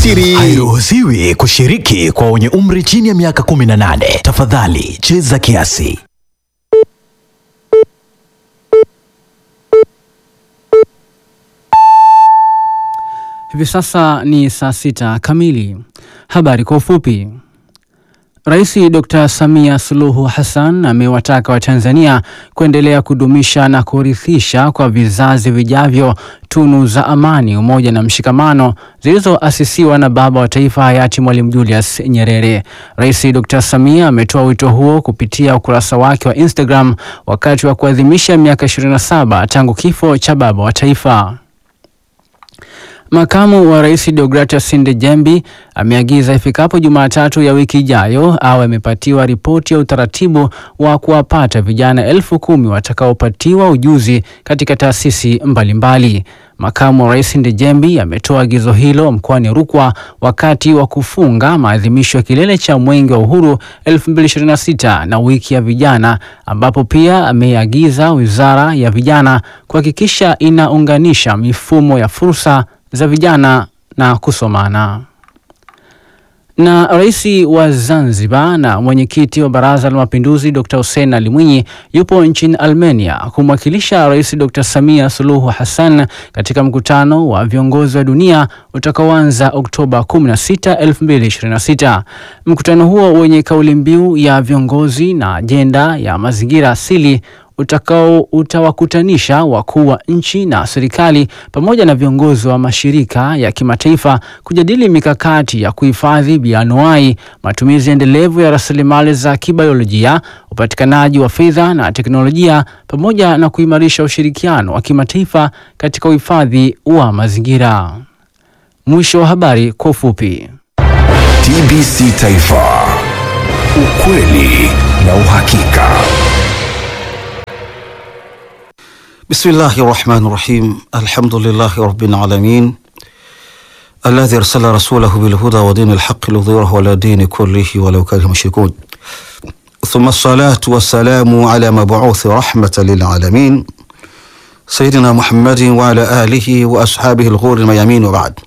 siri. Hairuhusiwi kushiriki kwa wenye umri chini ya miaka 18. Tafadhali cheza kiasi. Hivi sasa ni saa sita kamili. Habari kwa ufupi. Rais Dr. Samia Suluhu Hassan amewataka Watanzania kuendelea kudumisha na kurithisha kwa vizazi vijavyo tunu za amani, umoja na mshikamano zilizoasisiwa na baba wa taifa hayati Mwalimu Julius Nyerere. Rais Dr. Samia ametoa wito huo kupitia ukurasa wake wa Instagram wakati wa kuadhimisha miaka 27 tangu kifo cha baba wa taifa. Makamu wa Rais Deogratias Ndejembi ameagiza ifikapo Jumatatu ya wiki ijayo awe amepatiwa ripoti ya utaratibu wa kuwapata vijana elfu kumi watakaopatiwa ujuzi katika taasisi mbalimbali. Makamu wa Rais Ndejembi ametoa agizo hilo mkoani Rukwa wakati wa kufunga maadhimisho ya kilele cha Mwenge wa Uhuru 2026 na wiki ya vijana, ambapo pia ameagiza Wizara ya Vijana kuhakikisha inaunganisha mifumo ya fursa za vijana na kusomana. Na rais wa Zanzibar na mwenyekiti wa Baraza la Mapinduzi Dr. Hussein Ali Mwinyi yupo nchini Armenia kumwakilisha Rais Dr. Samia Suluhu Hassan katika mkutano wa viongozi wa dunia utakaoanza Oktoba 16, 2026. Mkutano huo wenye kauli mbiu ya viongozi na ajenda ya mazingira asili utakao utawakutanisha wakuu wa nchi na serikali pamoja na viongozi wa mashirika ya kimataifa kujadili mikakati ya kuhifadhi bioanuwai, matumizi endelevu ya rasilimali za kibiolojia, upatikanaji wa fedha na teknolojia, pamoja na kuimarisha ushirikiano wa kimataifa katika uhifadhi wa mazingira. Mwisho wa habari kwa ufupi. TBC Taifa, ukweli na uhakika. Bismillahi rahmani rahim. Alhamdulillahi rabbil alamin alladhi arsala rasulahu bilhuda wa dini lhaqi lidhirahu ala dini kullihi walau kariha mushrikun thumma salatu wassalamu ala mabuuthi rahmatan lilalamin sayidina Muhammadin wa ala alihi wa ashabihi lghuri lmayamin wa baad.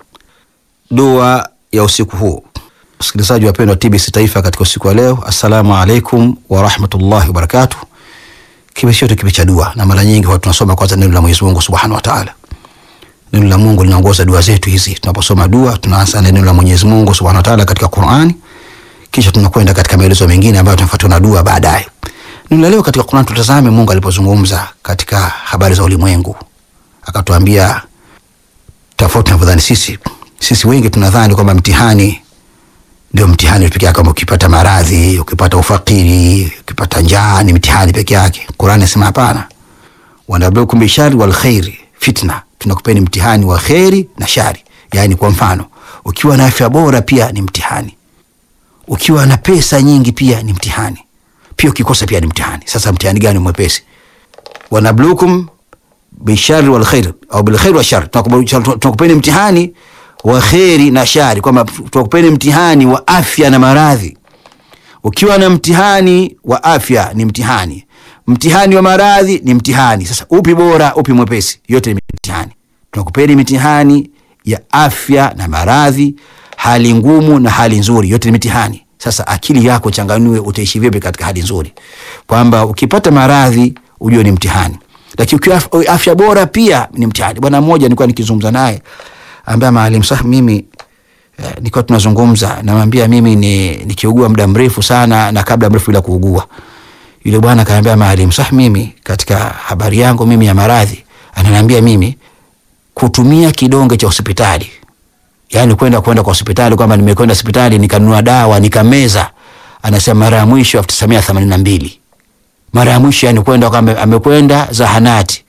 Dua ya usiku huu, msikilizaji wapendwa TBC Taifa, katika usiku wa leo, assalamu alaikum warahmatullahi wabarakatuh. Kipe chote kipe cha dua, na mara nyingi watu tunasoma kwanza neno la Mwenyezi Mungu Subhanahu wa Ta'ala. Neno la Mungu linaongoza dua zetu hizi. Tunaposoma dua, tunaanza na neno la Mwenyezi Mungu Subhanahu wa Ta'ala katika Qur'ani, kisha tunakwenda katika maelezo mengine ambayo tunafuatwa na dua baadaye. Neno la leo katika Qur'an, tutazame Mungu alipozungumza katika habari za ulimwengu, akatuambia tofauti tunavyodhani sisi. Sisi wengi tunadhani kwamba mtihani ndio mtihani peke yake, kama ukipata maradhi, ukipata ufakiri, ukipata njaa ni mtihani peke yake. Qur'ani inasema hapana, wanabluukum bishari wal khairi fitna, tunakupeni mtihani wa kheri na shari. Yani kwa mfano, ukiwa na afya bora pia ni mtihani, ukiwa na pesa nyingi pia ni mtihani, pia ukikosa pia ni mtihani. Sasa mtihani gani mwepesi? wanabluukum bishari wal khair au bil khair wa shar, tunakupeni mtihani wa kheri na shari, kwamba tunakupeni mtihani wa afya na maradhi. Ukiwa na mtihani wa afya ni mtihani, mtihani wa maradhi ni mtihani. Sasa upi bora, upi mwepesi? Yote ni mtihani. Tunakupeni mitihani ya afya na maradhi, hali ngumu na hali nzuri, yote ni mitihani. Sasa akili yako changanue, utaishi vipi katika hali nzuri, kwamba ukipata maradhi ujue ni mtihani, lakini ukiwa afya bora pia ni mtihani. Bwana mmoja nilikuwa nikizungumza naye ambaye maalim sah mimi eh, nikiwa tunazungumza namwambia mimi ni nikiugua muda mrefu sana na kabla mrefu bila kuugua. Yule bwana akaniambia maalim sah, mimi katika habari yangu mimi ya maradhi, ananiambia mimi kutumia kidonge cha hospitali, yani kwenda kwenda kwa hospitali kwamba nimekwenda hospitali nikanunua dawa nikameza, anasema mara ya mwisho 1982 mara ya mwisho yani kwenda kwamba amekwenda zahanati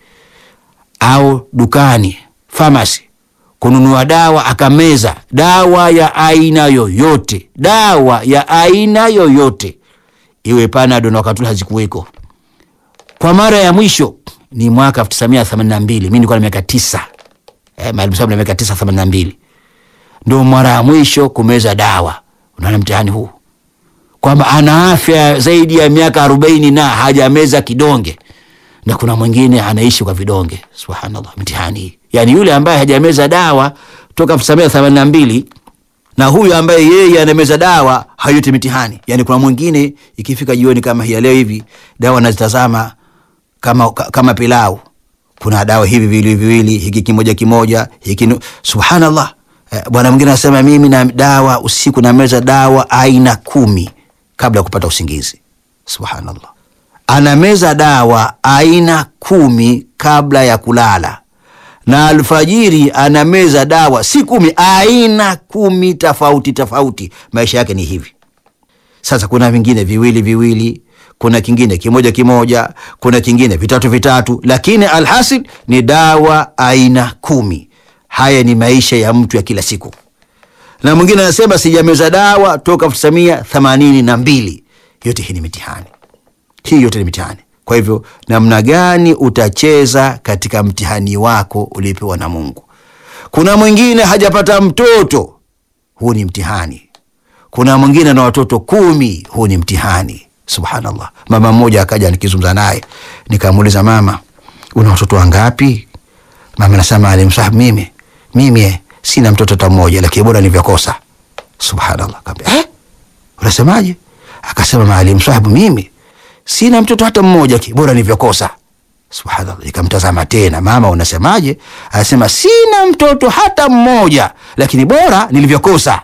au dukani famasi kununua dawa akameza dawa ya aina yoyote, dawa ya aina yoyote, iwe panado na wakati hazikuweko. Kwa mara ya mwisho ni mwaka 1982 mimi nilikuwa na miaka tisa, eh, maalim sababu na miaka tisa, 82 ndio mara ya mwisho kumeza dawa. Unaona mtihani huu kwamba ana afya zaidi ya miaka arobaini na hajameza kidonge, na kuna mwingine anaishi kwa vidonge. Subhanallah, mtihani hii yani yule ambaye hajameza dawa toka elfu tisa mia themanini na mbili na huyu ambaye yeye anameza dawa hayuti mitihani. Yani kuna mwingine ikifika jioni kama hii ya leo hivi, dawa anazitazama kama, ka- kama pilau. Kuna dawa hivi viwili viwili, hiki kimoja kimoja, hiki nu- subhanallah. Eh, bwana mwingine anasema mimi na dawa usiku nameza dawa aina kumi kabla ya kupata usingizi. Subhanallah, anameza dawa aina kumi kabla ya kulala na alfajiri anameza dawa si kumi, aina kumi tofauti tofauti. Maisha yake ni hivi. Sasa kuna vingine viwili viwili, kuna kingine kimoja kimoja, kuna kingine vitatu vitatu, lakini alhasil ni dawa aina kumi. Haya ni maisha ya mtu ya kila siku. Na mwingine anasema sijameza dawa toka elfu tisa mia themanini na mbili. Yote hii ni mitihani, hii yote ni mitihani. Kwa hivyo namna gani utacheza katika mtihani wako uliopewa na Mungu? Kuna mwingine hajapata mtoto, huu ni mtihani. Kuna mwingine na watoto kumi, huu ni mtihani. Subhanallah. Mama mmoja akaja nikizungumza naye, nikamuuliza mama, una watoto wangapi? Mama nasema alimsahabu mimi mimi eh, sina mtoto hata mmoja, lakini bora nilivyokosa. Subhanallah. Kaambia eh, unasemaje? Akasema maalim sahibu, mimi sina mtoto hata mmoja, ki- bora nilivyokosa. Subhanallah. Nikamtazama tena, mama unasemaje? Anasema sina mtoto hata mmoja, lakini bora nilivyokosa.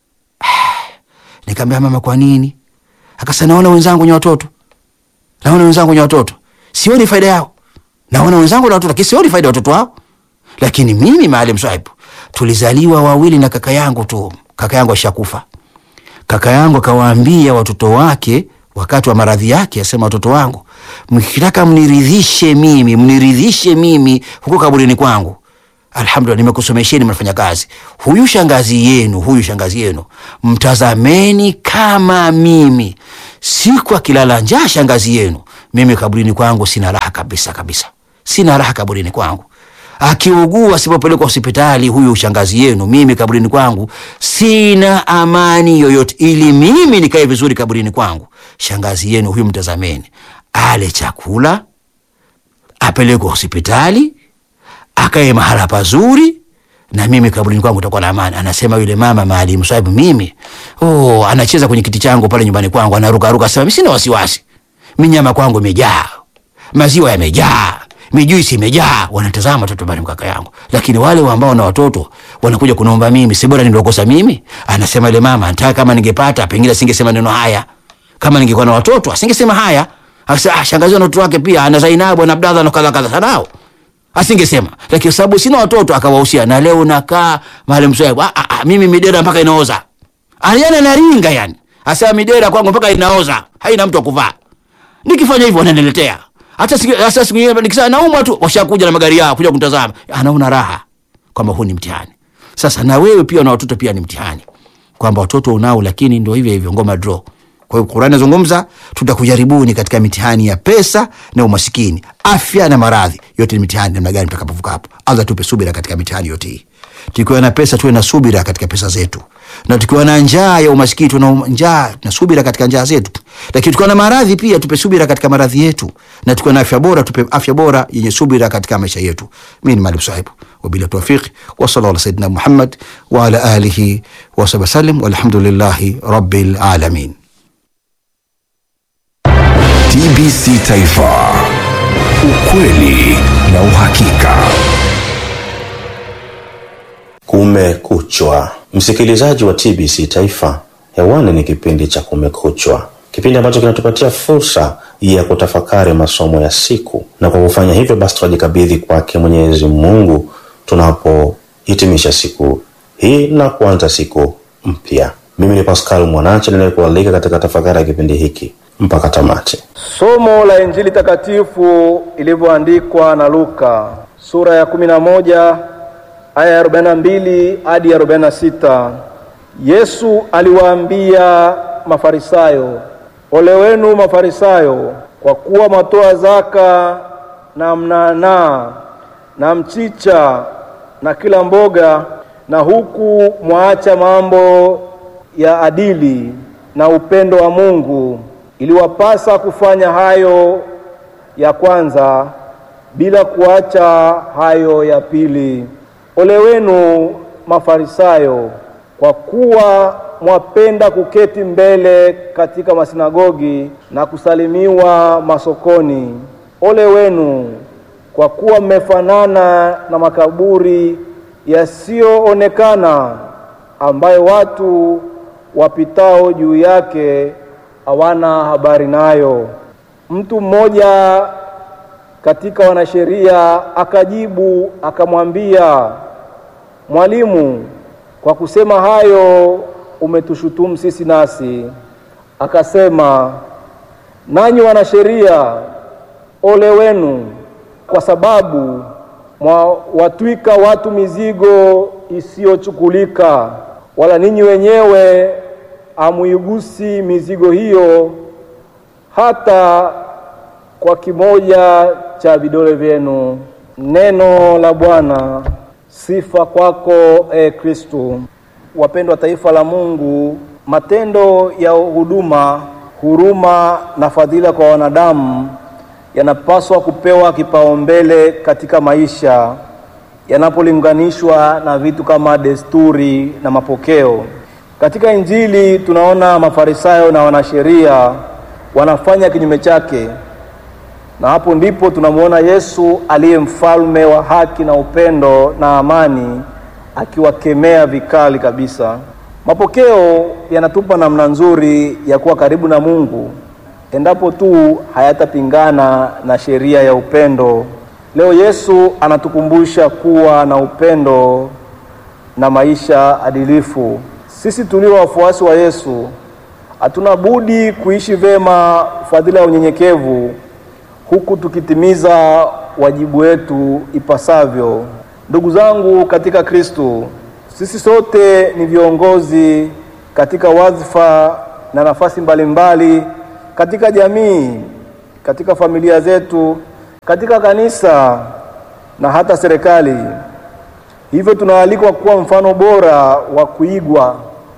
Nikamwambia mama, kwa nini? Akasema naona wenzangu wenye watoto, naona wenzangu wenye watoto, sioni faida yao. Naona wenzangu na watoto, lakini sioni faida ya watoto wao. Lakini mimi maalim sahibu, tulizaliwa wawili na kaka yangu tu, kaka yangu ashakufa. Kaka yangu akawaambia watoto wake wakati wa maradhi yake, asema watoto wangu, mkitaka mniridhishe mimi, mniridhishe mimi huko kaburini kwangu, alhamdulillah, nimekusomesheni, mnafanya kazi. Huyu shangazi yenu, huyu shangazi yenu, mtazameni kama mimi. Siku akilala njaa shangazi yenu, mimi kaburini kwangu sina raha kabisa kabisa, sina raha kaburini kwangu akiugua asipopelekwa hospitali huyu shangazi yenu, mimi kaburini kwangu sina amani yoyote. Ili mimi nikae vizuri kaburini kwangu, shangazi yenu huyu mtazameni, ale chakula, apelekwe hospitali, akae mahala pazuri, na mimi kaburini kwangu utakuwa na amani. Anasema yule mama Maalim Sahibu, mimi oh, anacheza kwenye kiti changu pale nyumbani kwangu, anarukaruka, sema mimi sina wasiwasi, minyama kwangu imejaa, maziwa yamejaa mijuisi imejaa, wanatazama watoto bali mkaka yangu. Lakini wale ambao na watoto wanakuja kunaomba mimi, si bora niliokosa mimi? Anasema yule mama, nataka kama ningepata pengine asingesema neno haya, kama ningekuwa na watoto asingesema haya. Akasema ah, shangazi na watoto wake pia ana Zainabu na Abdallah na kadha kadha sanao asingesema, lakini kwa sababu sina watoto akawahusia, na leo nakaa Maalim Sahibu, ah, ah, mimi midera mpaka inaoza, aliana naringa yani, asema midera kwangu mpaka inaoza, haina mtu wa kuvaa. Nikifanya hivyo wananiletea hata siku hata siku nyingine nikisema naumwa tu, washakuja na magari yao kuja kunitazama, anaona raha kwamba huu ni mtihani. Sasa na wewe pia na watoto pia ni mtihani, kwamba watoto unao, lakini ndio hivyo hivyo, ngoma draw. Kwa hiyo Qur'ani inazungumza, tutakujaribuni katika mitihani ya pesa na umasikini, afya na maradhi, yote ni mitihani. Namna gani tutakapovuka hapo? Allah tupe subira katika mitihani yote hii. Tukiwa na pesa tuwe na subira katika pesa zetu, na tukiwa na njaa ya umaskini tuwe na njaa na subira katika njaa zetu, lakini tukiwa na maradhi pia tupe subira katika maradhi yetu, na tukiwa na afya bora tupe afya bora yenye subira katika maisha yetu. Mimi ni Maalim Sahibu, wabila tawfiq wa sallallahu ala sayyidina Muhammad wa ala alihi wa sahbihi wasallam, walhamdulillahi rabbil alamin. TBC Taifa, ukweli na uhakika. Kumekuchwa, msikilizaji wa TBC Taifa, hewani ni kipindi cha Kumekuchwa, kipindi ambacho kinatupatia fursa ya kutafakari masomo ya siku, na kwa kufanya hivyo basi tunajikabidhi kwake Mwenyezi Mungu tunapohitimisha siku hii na kuanza siku mpya. Mimi ni Pascal Mwanache ninayekualika katika tafakari ya kipindi hiki mpaka tamati. Somo la Injili takatifu ilivyoandikwa na Luka sura ya kumi na moja aya ya 42 hadi ya 46. Yesu aliwaambia Mafarisayo, ole wenu Mafarisayo, kwa kuwa mwatoa zaka na mnanaa na mchicha na kila mboga, na huku mwaacha mambo ya adili na upendo wa Mungu. Iliwapasa kufanya hayo ya kwanza bila kuacha hayo ya pili. Ole wenu Mafarisayo, kwa kuwa mwapenda kuketi mbele katika masinagogi na kusalimiwa masokoni. Ole wenu, kwa kuwa mmefanana na makaburi yasiyoonekana ambayo watu wapitao juu yake hawana habari nayo. Mtu mmoja katika wanasheria akajibu akamwambia, Mwalimu, kwa kusema hayo umetushutumu sisi nasi. Akasema, nanyi wanasheria, ole wenu, kwa sababu mwawatwika watu mizigo isiyochukulika, wala ninyi wenyewe hamuigusi mizigo hiyo hata kwa kimoja cha vidole vyenu. Neno la Bwana. Sifa kwako e Kristo. Wapendwa taifa la Mungu, matendo ya huduma, huruma na fadhila kwa wanadamu yanapaswa kupewa kipaumbele katika maisha yanapolinganishwa na vitu kama desturi na mapokeo. Katika Injili tunaona Mafarisayo na wanasheria wanafanya kinyume chake, na hapo ndipo tunamwona Yesu aliye mfalme wa haki na upendo na amani akiwakemea vikali kabisa. Mapokeo yanatupa namna nzuri ya kuwa karibu na Mungu endapo tu hayatapingana na sheria ya upendo. Leo Yesu anatukumbusha kuwa na upendo na maisha adilifu. Sisi tulio wafuasi wa Yesu hatuna budi kuishi vema fadhila ya unyenyekevu huku tukitimiza wajibu wetu ipasavyo. Ndugu zangu katika Kristo, sisi sote ni viongozi katika wadhifa na nafasi mbalimbali mbali, katika jamii, katika familia zetu, katika kanisa na hata serikali. Hivyo tunaalikwa kuwa mfano bora wa kuigwa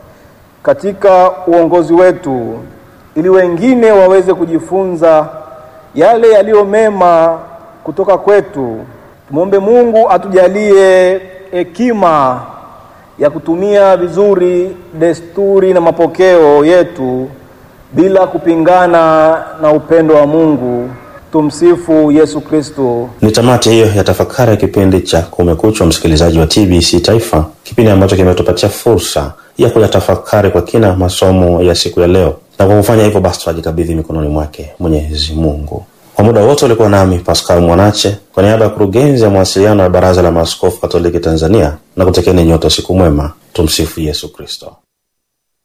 katika uongozi wetu ili wengine waweze kujifunza yale yaliyo mema kutoka kwetu. Tumwombe Mungu atujalie hekima ya kutumia vizuri desturi na mapokeo yetu bila kupingana na upendo wa Mungu. Tumsifu Yesu Kristo. Ni tamati hiyo ya tafakari ya kipindi cha Kumekucha, msikilizaji wa TBC Taifa, kipindi ambacho kimetupatia fursa ya kuyatafakari kwa kina masomo ya siku ya leo, na kwa kufanya hivyo basi twajikabidhi mikononi mwake Mwenyezi Mungu. Kwa muda wote ulikuwa nami Pascal Mwanache kwa niaba ya kurugenzi ya mawasiliano ya Baraza la Maaskofu Katoliki Tanzania, na kutekeni nyote siku mwema. Tumsifu Yesu Kristo.